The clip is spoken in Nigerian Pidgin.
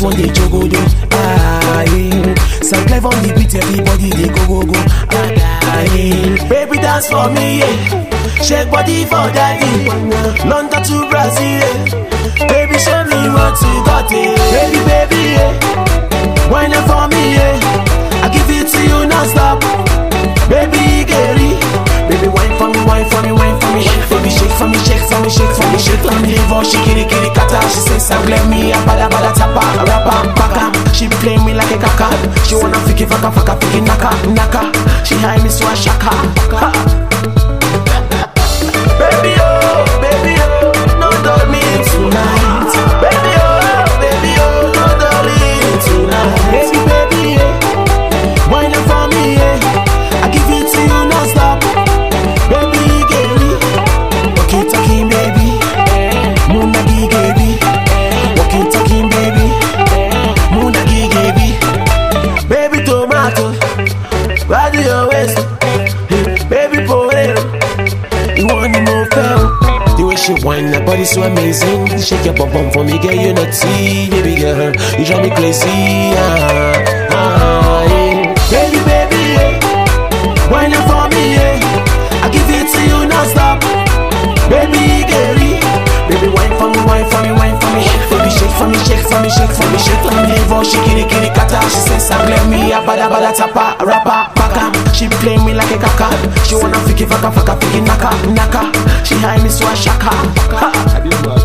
one day jogodo. Aye. Some clever on the beat, everybody they go go go. Aye. Baby dance for me, yeah. Shake body for daddy. London to Brazil, yeah. Baby show me what you got, yeah. Baby, baby, yeah. Wine it for me, yeah. I give it to you non-stop. Baby, Gary. Baby, wine for me, wine for me, wine for me. Baby, shake for me, shake for me, shake for me, shake for me. Live on, she kitty kitty kata. She says, I'm glad me, a bada bada tapa, a rapper, paka. She play me like a kaka. She wanna fiki faka faka fiki naka naka. She high me so a shaka. Ha. Baby, oh, baby, oh, no dull me tonight. Baby, oh, baby, oh, no dull me tonight. Baby, baby, yeah. Wine up for me, yeah. I give it to you non-stop. Baby, Gary. Walking, talking, baby. Moonagi, baby. Walking, talking, baby. Moonagi, baby. Baby, tomato. Ride your waist. Baby, potato. You want to move down. The way she whine, that body so amazing. Shake your bum bum for me, girl, you not see, baby girl. You drive me crazy, ah, ah, yeah. Baby, baby, yeah. Whine it for me, yeah. I give it to you non-stop. Baby, Gary. Baby, wine for me, wine for me, wine for me. Baby, shake for me, shake for me, shake for me, shake for me. Live on, she kitty kitty kata. She says, I'm glad me, a bada bada tapa, a rapper, paka. She play me like a kaka. She wanna fiki faka faka fiki naka naka. She high me so a shaka. Ha.